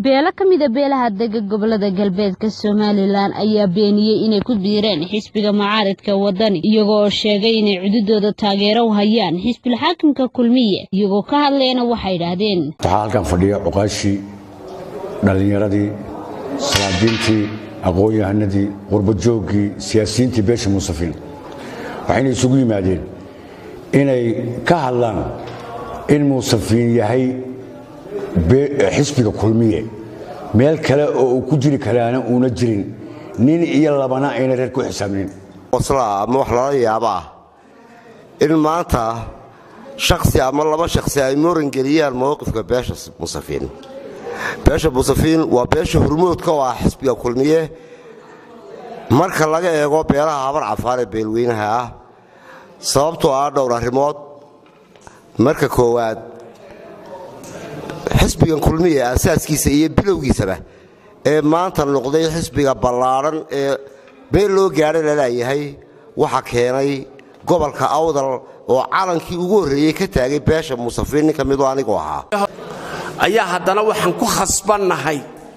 beelo ka mida beelaha dega gobolada galbeedka somalilan ayaa beeniyey inay ku biireen xisbiga mucaaridka wadani iyagoo sheegay inay cududooda taageero u hayaan xisbil xaakimka kulmiye iyagoo ka hadlayna waxay idhaahdeen waxaa halkan fadhiya cuqaashii dhallinyaradii salaadiintii aqoon-yahanadii qurbajooggii siyaasiyiintii beesha muusafiin waxayna isugu yimaadeen inay ka hadlaan in muusafiin yahay xisbiga kulmiye meel kale oo uu ku jiri karaana uuna jirin nin iyo labana ayna reer ku xisaabnin ama wax lala yaabo ah in maanta shaksi ama laba shaksi ay murangeliyaan mowqifka beesha musafiin beesha musafiin waa beesha hormoodka oo ah xisbiga kulmiye marka laga eego beelaha habar cafaar ee beelweynaha ah sababtoo ah dhowr arrimood marka koowaad xisbigan kulmiye asaaskiisa iyo bilowgiisaba ee maanta noqday xisbiga ballaadhan ee beel loo gaadha laleeyahay waxa keenay gobolka awdal oo calankii ugu horreeyey ka taagay beesha musafiin nin ka midoo anigu ahaa ayaa haddana waxaan ku khasbannahay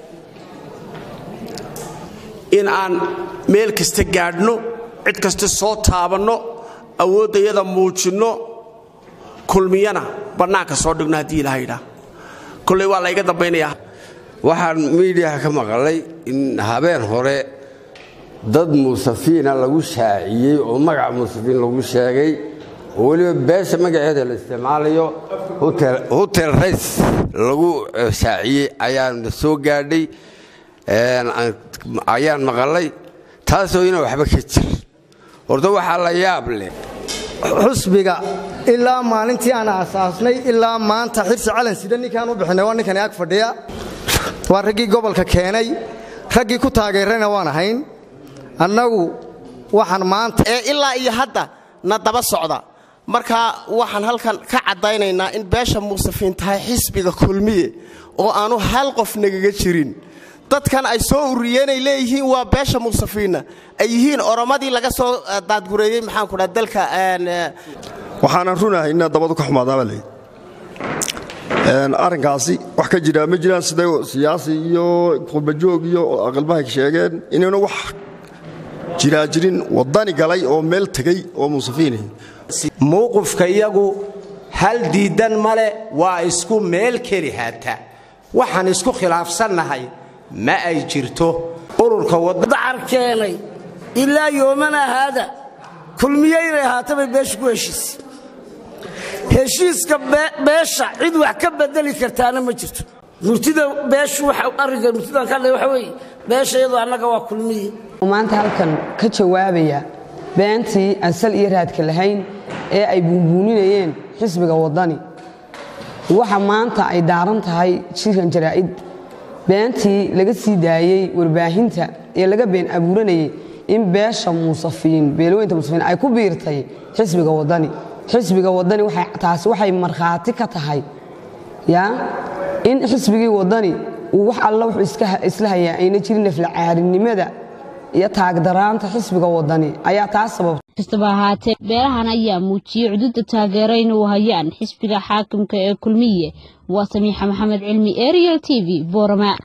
in aan meel kasta gaadhno cid kasta soo taabanno awooddayada muujinno kulmiyana bannaanka soo dhigno haddii ilaha yidhaah kolley waa layga dambaynayaa waxaan miidiyaha ka maqlay in habeen hore dad muusafiina lagu shaaciyey oo magaca muusafiin lagu sheegay oo weliba beesha magaceeda la isticmaalayo hotel rays lagu shaaciyey ayaan soo gaadhay ayaan maqalay taasoo ina waxba ka jir horta waxaa la yaab leh xusbiga ilaa maalintii aan aasaasnay ilaa maanta xirsi calan sida ninkaan u bixinay waa ninkani ag fadhiya waa raggii gobolka keenay raggii ku taageerayna waan ahayn annagu waxaan maanta ee ilaa iyo hadda na daba socda marka waxaan halkan ka caddaynaynaa in beesha muusafiin tahay xisbiga kulmiye oo aanu hal qof nagaga jirin dadkan ay soo ururiyeenay leeyihiin waa beesha muusafiinna ay yihiin oromadii laga soo daadgureeyey maxaanku dhaa dalka waxaanan runahay inaa dabadu ka xumaadaabaa leyd arrinkaasi wax ka jiraa ma jiraan siday siyaasi iyo qurbajoog iyo aqalbahay sheegeen inaynu wax jiraa jirin waddani galay oo meel tegey oo muusafiinah mowqifka iyagu hal diiddan male waa isku meel keli haata waxaan isku khilaafsannahay ma ay jirto ururka dacar keenay ilaa yoomana haada kulmiye inay ahaatabay beesha ku heshiisay heshiiska beesha cid wax ka bedeli kartaana ma jirto murtida beeshu arrinka murtidan ka waxa weeye beesha iyadoo annaga waa kulmiye maanta halkan ka jawaabaya beentii aan sal iyo raadka lahayn ee ay buunbuuninayeen xisbiga waddani waxa maanta ay daaran tahay jirkan jaraa'id beentii laga sii daayey warbaahinta ee laga been abuuranayay in beesha muusafiin beelweynta muusafiin ay ku biirtay xisbiga waddani xisbiga waddani taasi waxay markhaati ka tahay ya in xisbigii waddani uu wax alla wuxuu isla hayaa ayna jirin naflacaarinimada iyo taagdaraanta xisbiga waddani ayaa taas sababta kastaba ahaatee beelahan ayaa muujiyey cududa taageero inuu hayaan xisbiga xaakimka ee kulmiye waa samiixa maxamed cilmi ariel t v boorama